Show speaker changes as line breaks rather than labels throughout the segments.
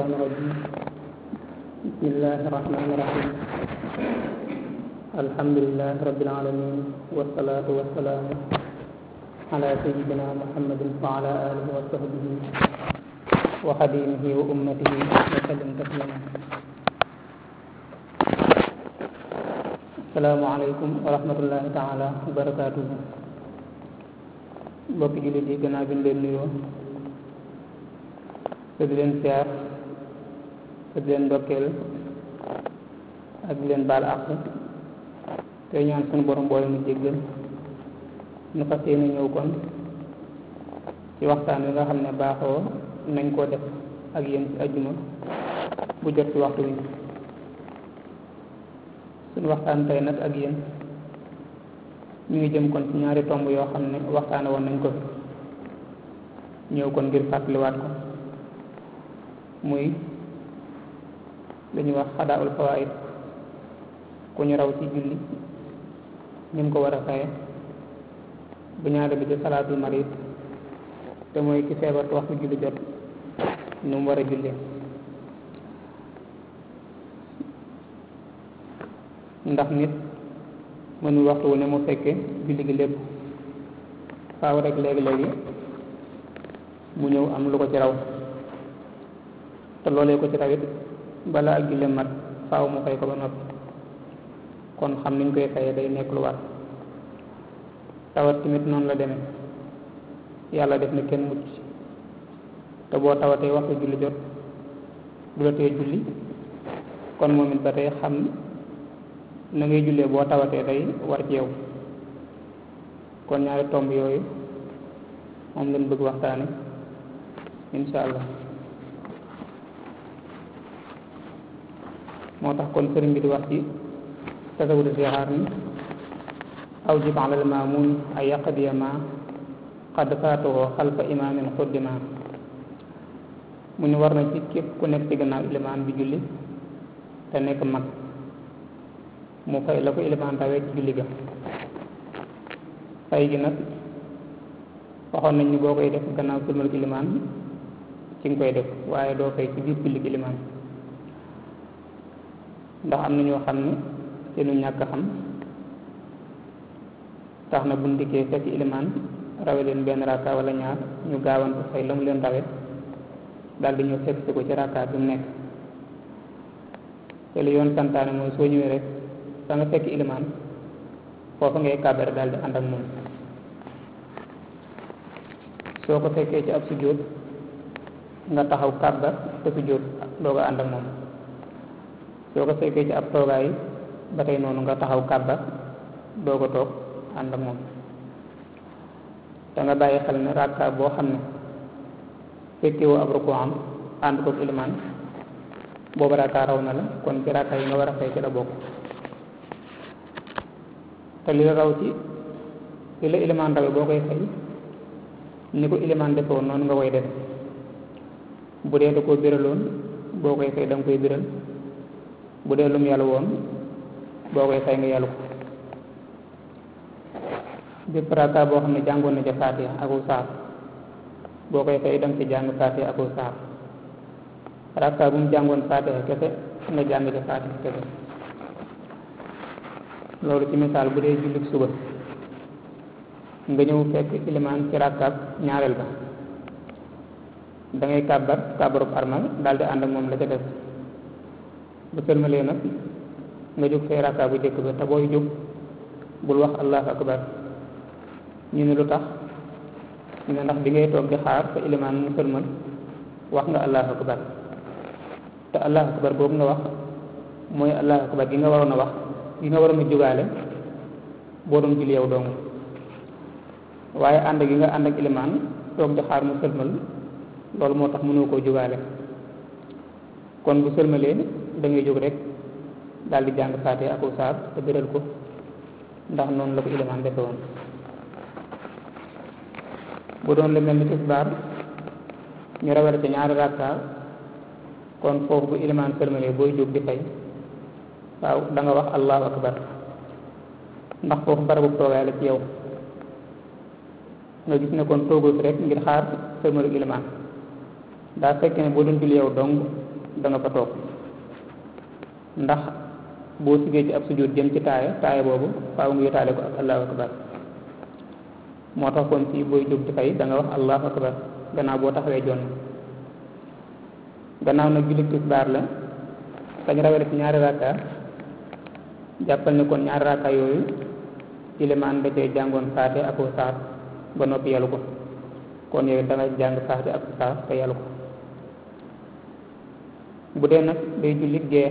الشيطان الرجيم بسم الله الرحمن الرحيم الحمد لله رب العالمين والصلاة والسلام على سيدنا محمد وعلى آله وصحبه وخديمه وأمته وسلم تسليما السلام عليكم ورحمة الله تعالى وبركاته mbokki jullit yi gannaaw bi ñu leen nuyoo te di leen siyaar te di leen ndokkeel ak di leen baal àq te ñaan suñu borom boole mu jéggal nu fas yéene ñëw kon ci waxtaan wi nga xam ne baaxoo nañ koo def ak yéen ci ajjuma bu jot ci waxtu wi suñu waxtaan tey nag ak yéen ñu ngi jëm kon ci ñaari tomb yoo xam ne waxtaane woon nañ ko fi ñëw kon ngir fàttaliwaat ko muy li ñuy wax xadaul fawaid ku ñu raw ci julli ñu ko war a faye bu ñaare bi ci salaatul marid te mooy ki feebar waxtu julli jot nu mu war a jullee ndax nit mënul waxtu wu ne mu fekke julli gi lépp faaw rek léegi-léegi mu ñëw am lu ko ci raw te loolee ko ci rawit bala ak julli mat faaw mu fay ko ba noppi kon xam niñ koy fayee day nekk lu war tawat tamit noonu la demee yàlla def na kenn mucc te boo tawatee waxtu julli jot du la tee julli kon moom it ba tey xam na ngay jullee boo tawatee day war ci yow kon ñaari tomb yooyu moom lañ bëgg waxtaane insha allah moo tax kon sëriñ bi di wax ci tasawudu sixaar ni awjib ala al maamun ay yaqdiya ma qad faatuhu xalfa imaamin xuddima mu ni war na ci képp ku nekk ci gannaaw ilimaan bi julli te nekk mag mu fay la ko ilimaan rawee ci julli ga fay gi nag waxoon nañ ni boo koy def gannaaw sëlmal ilimaan ci nga koy def waaye doo fay ci biir julli ilimaan ndax am na ñoo xam ne seenu ñàkk xam tax na buñ dikkee fekk ilimaan rawe leen benn rakka wala ñaar ñu gaawantu fay la mu leen rawe daal di ñëw fekk si ko ci rakka bi mu nekk te li yoon santaane mooy soo ñëwee rek fa nga fekk ilimaan foofa ngay kàbbare daal di ànd ak moom soo ko fekkee ci ab sujjóot nga taxaw kàbbar te sujjóot doo ko ànd ak moom soo ko fekkee ci ab toogaay ba tey noonu nga taxaw kàbbar doo ko toog ànd ak moom te nga bàyyi xel ne rakka boo xam ne fekkewoo ab ruku am ànd kook ilimaan boobu rakka raw na la kon ci rakka yi nga war a fay ci la bokk te li la raw ci li la ilimaan rawe boo koy fay ni ko ilimaan defe woon noonu nga koy def bu dee da koo biraloon boo koy fay da nga koy biral bu dee lum yàlla woon boo koy fay nga yàllu ko bépp rakka boo xam ne jàngoon na ca faatiha aku saar boo koy fay da nga ci jàng faatiha aku saar rakka bu mu jàngoon faatiha kese nga jàng ca faatiha kese loolu ci misaal bu dee jullit suba nga ñëw fekk ilimaan ci rakkaab ñaareel ba da ngay kàbbar kàbbarub armal daal di ànd ak moom la ca des bu sëlmalee nag nga jóg fay rakkaab bu jëkk ba te booy jóg bul wax allahu akbar ñu ne lu tax ñu ne ndax bi ngay toog di xaar fa ilimaan mu sëlmal wax nga allahu akbar te allahu akbar boobu nga wax mooy allahu akbar gi nga waroon a wax gi nga waroon a jógaale boo doon julli yow dong waaye ànd gi nga ànd ak ilimaan toog di xaar mu sëlmal loolu moo tax mënoo koo jógaale kon bu sëlmalee da ngay jóg rek daal di jàng faate ak saar te biral ko ndax noonu la ko ilimaan defe woon bu doon lu mel ni tisbaar ñu rawale ca ñaari rakka kon foofu bu ilimaan sëlmalee booy jóg di fay waaw da nga wax allahu akbar ndax foofu barabu toogaay la ci yow nga gis ne kon toogoo fi rek ngir xaar sëlmalu ilimaan daa fekk ne boo doon julli yow dong da nga fa toog ndax boo sigee ci ab sujjóot jëm ci taaya taaya boobu faaw nga yotaale ko ak allahu akbar moo tax kon fii booy jóg di fay da nga wax allahu akbar gannaaw boo taxawee jonn gannaaw nag jullit tisbaar la kañ rawale ci ñaari rakka jàppal ne kon ñaari rakka yooyu ilimaan da cee jàngoon faate ak saar ba noppi yalu ko kon yow da nga jàng faate ak saar te yalu ko bu dee nag day jullit gee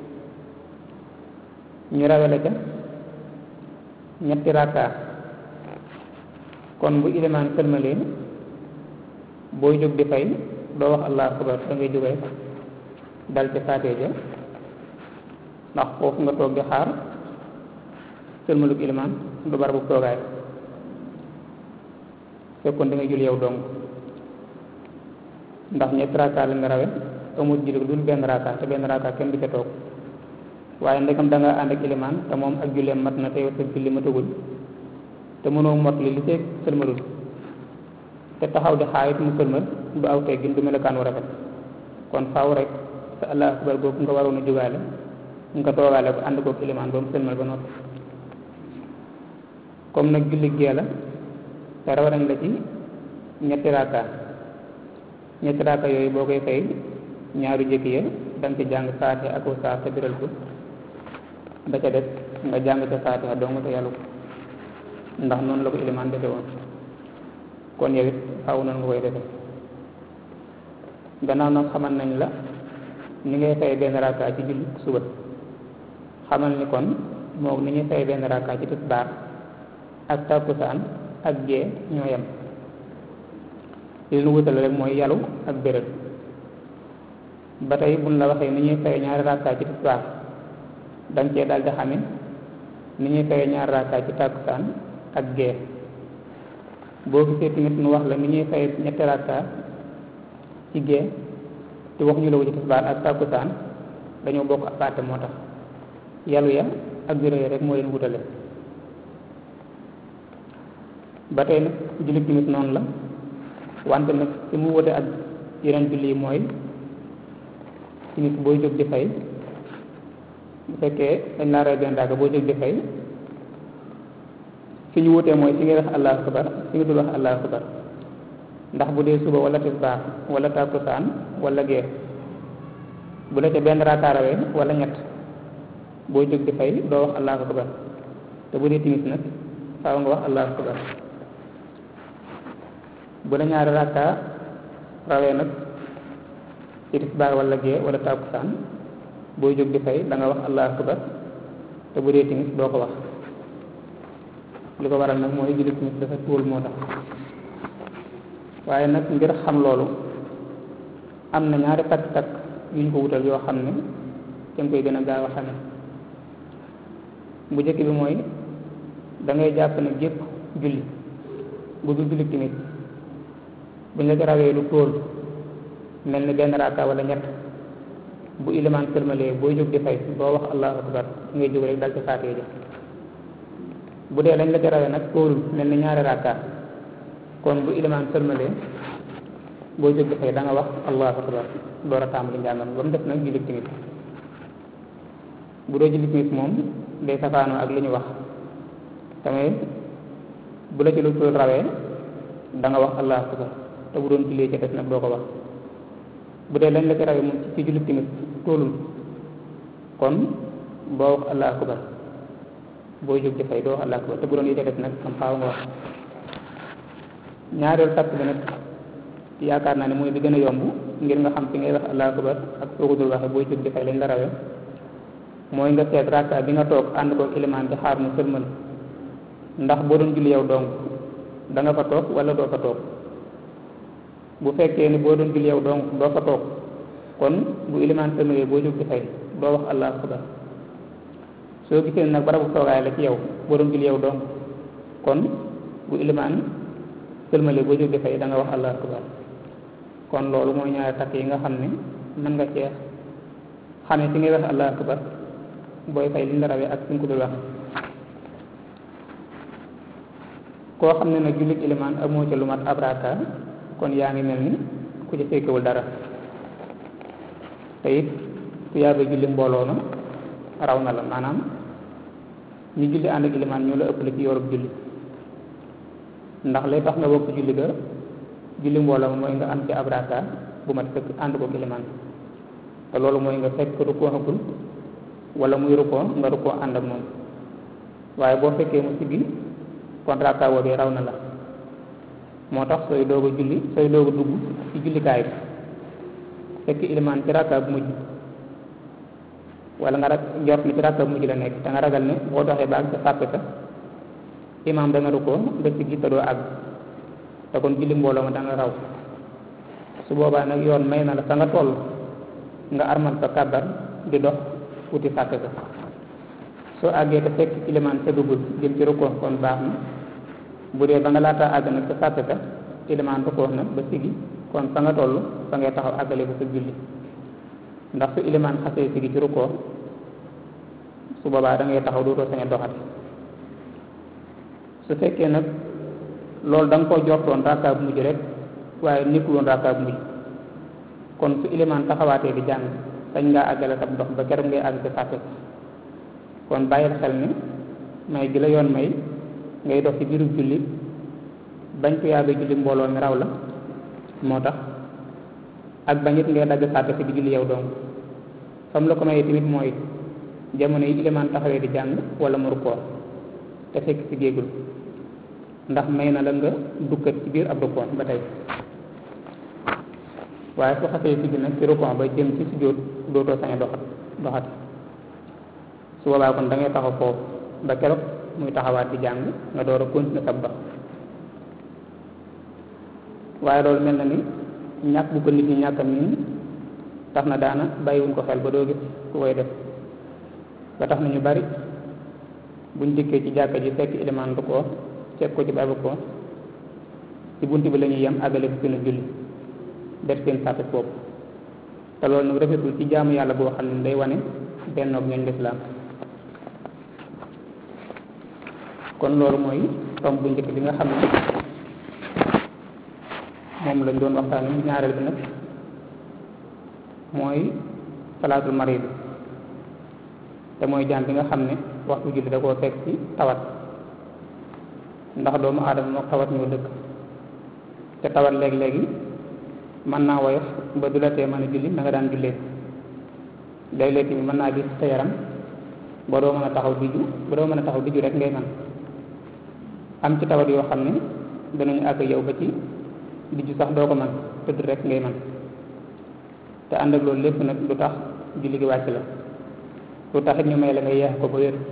ñu rawale ca ñetti rakka kon bu ilimaan sëlmalee booy jóg di fay doo wax allahu akbar da ngay jógee dal ci faatee ja ndax foofu nga toog di xaar sëlmalug ilimaan du barabu toogaay fekkoon da ngay jul yow dong ndax ñetti raaka la nga rawe amul julli dul benn raaka te benn raaka kenn du ca toog waaye ndekam da nga ànd ak ilimaan te moom ak julleem mat na te yow sa julli matagul te mënoo mot li li see sëlmalul te taxaw di xaayit mu sëlmal du aw teggin du melokaan wu rafet kon faaw rek sa allahu akbar boobu nga waroon a jugaale nga toogaale ko ànd kook ilimaan ba mu sëlmal ba noppi comme nag julli gee la te raw nañ la ci ñetti raaka ñetti raaka yooyu boo koy fay ñaaru jëkk ya danga ci jàng faatiha ak saar te biral ko da ca des nga jàng ca faatiha dong te yàlla ko ndax noonu la ko ilimaan defe woon kon yow it faaw noonu nga koy defe gannaaw nag xamal nañ la ni ngay fay benn raaka ci julli suba xamal ni kon moom ni ñuy fay benn raaka ci tisbaar ak takkusaan ak gee ñoo yem li nu wutale rek mooy yalu ak béréb ba tey buñ la waxee ni ñuy fay ñaari raaka ci tisbaar danga cee daal di xame ni ñuy fay ñaari raaka ci takkusaan ak gee boo gisee tamit nu wax la ni ñuy fay ñetti raaka ci gee te wax ñu la ko ci tisbaar ak takkusaan dañoo bokk ak àtte moo tax yalu ya ak béréb rek moo leen wutale ba tey nag julli timis noonu la wante nag fi mu wute ak yeneen julli yi mooy timis booy jóg di fay bu fekkee dañ laa rey benn dàgg boo jóg di fay fi ñu wutee mooy fi ngay wax allahu akbar fi nga dul wax allahu akbar ndax bu dee suba wala tisbaar wala takkusaan wala gee bu la ca benn rakaa rawee wala ñett boo jóg di fay doo wax allahu akbar te bu dee timis nag faaw nga wax allahu akbar bu la ñaari rakka rawee nag ci tisbaar wala gee wala takkusaan booy jóg di fay da nga wax allahu akbar te bu dee timis doo ko wax li ko waral nag mooy julli timis dafa tuul moo tax waaye nag ngir xam loolu am na ñaari takk-takk yu ñu ko wutal yoo xam ne ca nga koy gën a gaaw a xame bu njëkk bi mooy da ngay jàpp ne gépp julli bu dul julli timis buñ la ci rawee lu tóol mel ni benn raaka wala ñett bu ilimaan sëlmalee booy jóg di fay boo wax allahu akbar ngay jóg rek dal ci faatee ja bu dee lañ la ci rawee nag tóolul mel ni ñaari raaka kon bu ilimaan sëlmalee booy jóg di fay da nga wax allahu akbar door a tàmbali njàngam ba mu def nag julli timis bu doo julli timis moom day safaanoo ak li ñu wax tamit bu la ci lu tóol rawee da nga wax allahu akbar te bu doon jullee ca des nag doo ko wax bu dee lañ la ci rawee moom ci jullit timis tóolul kon boo wax allahu akbar booy jóg di fay doo wax allahu akbar te bu doon yi ca des nag am xaaw nga wax ñaareelu takk bi nag yaakaar naa ne mooy bi gën a yomb ngir nga xam fi ngay wax allahu akbar ak soo ko dul waxee booy jóg di fay lañ la rawee mooy nga seet rakka bi nga toog ànd ko ilimaan di xaar mu sëlmal ndax boo doon julli yow dong da nga fa toog wala doo fa toog bu fekkee ni boo doon julli yow dong doo fa toog kon bu ilimaan sëlmalee boo jóg di fay doo wax allahu akbar soo gisee nag barabu toogaay la ci yow boo doon julli yow dong kon bu ilimaan sëlmalee boo jóg di fay da nga wax allahu akbar kon loolu mooy ñaari takk yi nga xam ne mën nga cee xamee fi ngay wax allahu akbar booy fay li nga rawee ak fi nga ko dul wax koo xam ne nag jullit ilimaan amoo ca lu mat ab raaka kon yaa ngi mel ni ku ci fekkewul dara te it tuyaaba julli mbooloo ma raw na la maanaam ñu julli ànd ak ilimaan ñoo la ëpp la ci yorub julli ndax lay tax nga bokk julli ga julli mbooloo ma mooy nga am ci ab raakaar bu mat sëkk ànd ko ilimaan te loolu mooy nga fekk rukkoo xagul wala muy rukkoo nga rukkoo ànd ak moom waaye boo fekkee mu siggi kon raakaar boobee raw na la moo tax sooy doog a julli sooy doog a dugg ci jullikaay bi fekk ilimaan ci raakaar bu mujj wala nga rag njort ni ci raakaar bu mujj la nekk te nga ragal ne boo doxee ba ak sa sàppe sa imaam dana rukkoo nga siggi te doo àgg te kon julli mbooloo ma danga raw su boobaa nag yoon may na la fa nga toll nga armal sa kàbbar di dox wuti sàppe sa soo àggee te fekk ilimaan sa duggul jëm ci rukkoo kon baax na bu dee ba nga laataa àgg nag sa sàppe sa ilimaan rukkoo na ba sigi kon fa nga toll fa ngay taxaw àggale ko sa julli ndax su ilimaan xasee sigi ci rukkoo su boobaa da ngay taxaw dootoo sañ a doxati su fekkee nag loolu da nga koo jortoon rakkaa bu mujj rek waaye nekkul woon rakkaa bu mujj kon su ilimaan taxawaatee di jàng sañ ngaa àggale sab dox ba keroog ngay àgg ci sàppe kon bàyyil xel ni may gi la yoon may ngay dox ci biiru julli bañ ko yàgg julli mbooloo mi raw la moo tax ak bañit ngay dagg sàppe si di julli yow dong fam la ko mayee tamit mooy jamono yi ilimaan taxawee di jàng wala mu rukkoo te fekk si géegul ndax may na la nga dukkat ci biir ab rukkoo ba tey waaye su xasee si nag ci rukkoo ba jëm ci sujjóot dootoo sañ a doxat doxat su boobaa kon da ngay taxaw foofu ba keroog muy taxawaat di jàng nga door a continuer sab dox waaye loolu mel na ni ñàkk bu ko nit ñi ñàkk a miin tax na daana bàyyiwuñ ko xel ba doo gis ku koy def ba tax na ñu bari buñ dikkee ci jàkka ji fekk ilimaan du ko fekk ko ci baabu ko ci bunt bi la ñuy yem àggale fi seen julli def seen sàppe bopp te loolu nag rafetul ci jaamu yàlla boo xam ne day wane bennoog ñooñ lislaam kon loolu mooy tomb bu njëkk bi nga xam ne moom lañ doon waxtaane ñaareel bi nag mooy salaatul marid te mooy jaam bi nga xam ne waxtu julli da koo fekk ci tawat ndax doomu aadama moo tawat ñoo dëkk te tawat léeg-léegi mën naa woyof ba du la tee mën a julli na nga daan jullee léeg-léeg tamit mën naa gis sa yaram ba doo mën a taxaw diju ba doo mën a taxaw diju rek ngay man am ci tawat yoo xam ne danañu àgg yow ba ci diju sax doo ko man tëdd rek ngay man te ànd ak loolu lépp nag du tax julli gi wàcc la lu taxit ñu may la nga yeex ko ba wér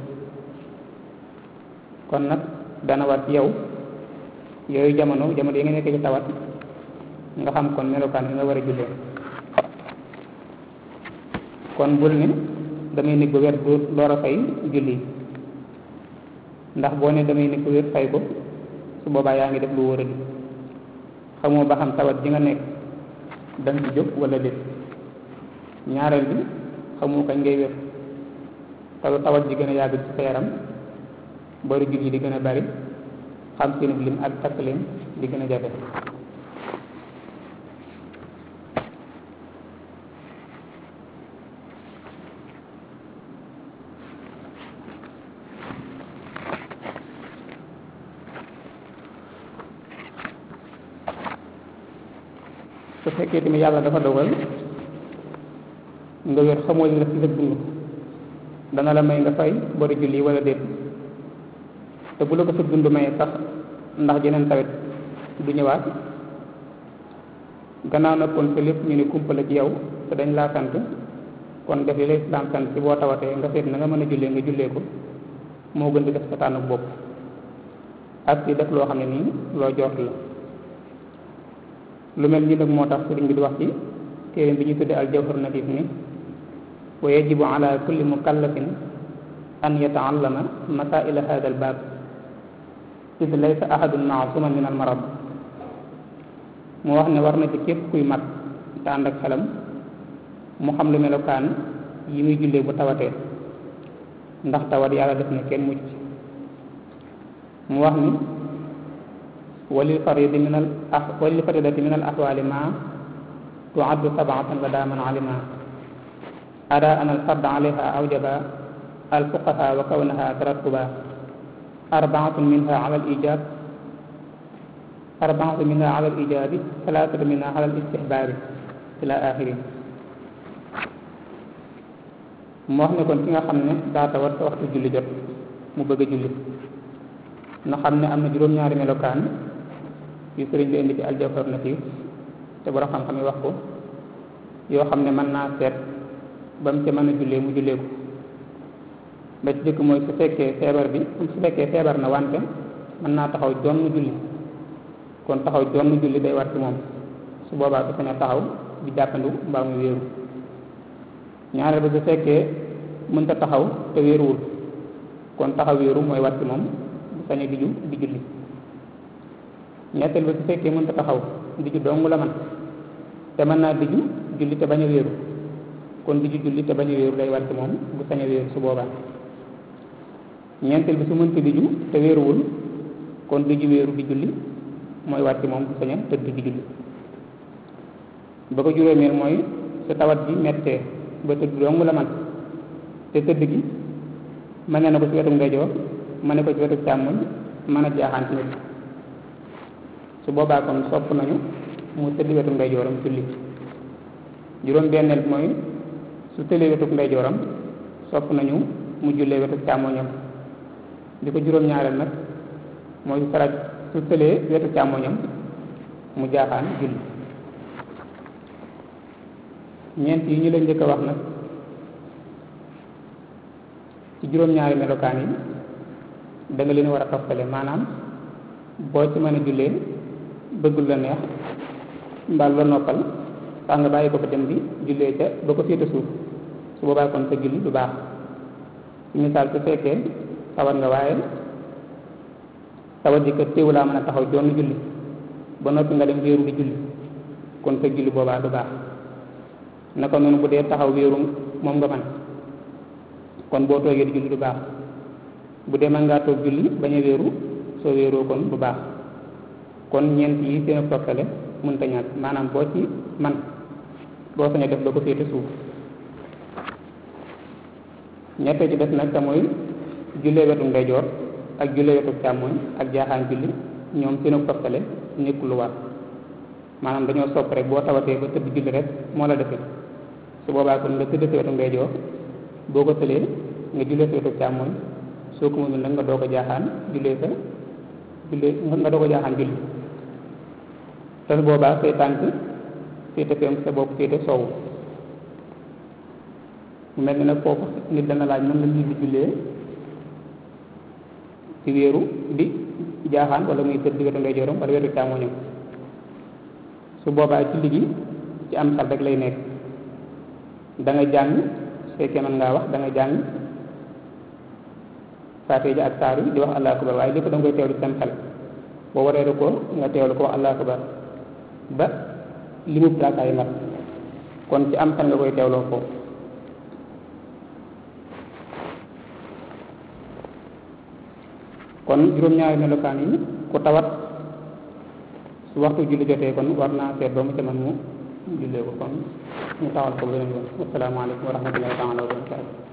kon nag dana war ci yow yooyu jamono jamono yi nga nekk ci tawat nga xam kon melokaan bi nga war a jullee kon bul ne damay nekk ba wér door a fay julli ndax boo ne damay nekk ba wér fay ko su boobaa yaa ngi def lu wóor a xamoo ba xam tawat ji nga nekk danga ci jóg wala déet ñaareel bi xamoo kañ ngay wér taw tawat ji gën a yàgg ci sa yaram bari julli di gën a bari xam seen lim ak takk leen di gën a jafe su fekkee tamit yàlla dafa dogal nga wér xamoo li la ci sa dund dana la may nga fay bari julli wala déet te bu la ko sa dund mayee sax ndax jeneen tawet du ñëwaat gannaaw nag kon sa lépp ñu ne kumpa la ci yow te dañ laa sant kon def li lay islam sant ci boo tawatee nga seet na nga mën a jullee nga jullee ko moo gën di def sa tànn bopp ak di def loo xam ne nii loo jort la lu mel nii nag moo tax sëriñ bi di wax ci téere bi ñu tudde al jawhar natif ni wa yajibu ala kulli mukallafin an yataallama masaila hada al baab id laysa ahadun maasuman min al marad mu wax ne war na ci képp kuy mat te ànd ak xelam mu xam lu melokaan yi muy jullee bu tawatee ndax tawat yàlla def na kenn mucc mu wax ni walil faridi min al walil faridati min al ahwali ma tuaddu sabaatan la daaman alima ada an al fard alayha awjaba al fuqaha wa kawnaha tarattuba arbaatun minha ala al ijab arbaatun minha ala al ijabi talaatatu minha ala al istihbaabi ila axirin mu wax ne kon ki nga xam ne daa tawat te waxtu julli jot mu bëgg a julli na xam ne am na juróom-ñaari melokaan yu sëriñ bi indi ci aljawhar nafiis te borom xam-xam yi wax ko yoo xam ne mën naa seet ba mu ca mën a jullee mu jullee ko ba ci jëkk mooy su fekkee feebar bi su fekkee feebar na wante mën naa taxaw jonn julli kon taxaw jonn julli day war ci moom su boobaa du sañ a taxaw di jàppandu mbaa mu wéeru ñaareel ba su fekkee mënta taxaw te wéeruwul kon taxaw wéeru mooy war ci moom du sañ a diju di julli ñetteel ba su fekkee mënta taxaw diju dong la man te mën naa diju julli te bañ a wéeru kon diju julli te bañ a wéeru day war ci moom bu sañ a wéeru su boobaa ñeenteel bi su mënta diju te wéeruwul kon diju wéeru di julli mooy war ci moom bu sañ a tëdd di julli ba ko juróomeel mooy su tawat bi mettee ba tëdd dong la man te tëdd gi mën na ko ci wetu ndeyjoor mën na ko ci wetu càmmoñ mën a jaaxaan ci nit su boobaa kon sopp nañu mu tëdd wetu ndeyjooram julli juróom benneel mooy su tëlee wetu ndeyjooram sopp nañu mu jullee wetu càmmoñam di ko juróom ñaareel nag mooy su saraj su tëlee wetu càmmoñam mu jaaxaan julli ñeent yi ñu leen njëkk a wax nag ci juróom-ñaari melokaan yi da nga leen war a toftale maanaam boo ci mën a jullee bëggul la neex mbaa la noppal sax nga bàyyi ko fa dem bi jullee ca ba ko féete suuf su boobaa kon sa julli du baax ci misaal su fekkee tawat nga waaye tawat ji kat téewu laa mën a taxaw jonn julli ba noppi nga dem wéeru di julli kon sa julli boobaa du baax naka noonu bu dee taxaw wéeru moom nga man kon boo toogee di julli du baax bu dee mën ngaa toog julli bañ a wéeru soo wéeroo kon du baax kon ñeent yi seen toftale mënta ñàkk maanaam boo ci man boo sañ a def ba ko féete suuf ñettee ci des nag te mooy jullee wetu ndeyjoor ak jullee wetu càmmooñ ak jaaxaan julli ñoom seen toftale nekkul lu war maanaam dañoo sopp rek boo tawatee ba tëdd julli rek moo la defee su boobaa kon nga tëdd si wetu ndeyjoor boo ko tëlee nga jullee sa wetu càmmooñ soo ko mënul nag nga doo ko jaaxaan jullee sa jullee nga doo ko jaaxaan julli te su boobaa say tànk féete fem sa bopp féete soowu mu mel ni nag foofu nit dana laaj mën la nit di jullee ci wéeru di jaaxaan wala muy tëdd wetu ndeyjooram wala wetu càmmooñam su boobaa julli gi ci am xel rek lay nekk da nga jàng su fekkee mën ngaa wax da nga jàng faatee ji ak saaru di wax allahu akbar waaye lépp da nga koy teewlu ci sam xel boo waree ko nga teewlu ko wax allahu akbar ba li mu raakaay mat kon ci am xel nga koy teewloo foofu kon juróom-ñaari melokaan yi ku tawat su waxtu julli jotee kon war naa seet ba mu ca man mu jullee ko kon ñu taxal ko beneen yoon asalaamaaleykum wa rahmatullahi taala wa barakatu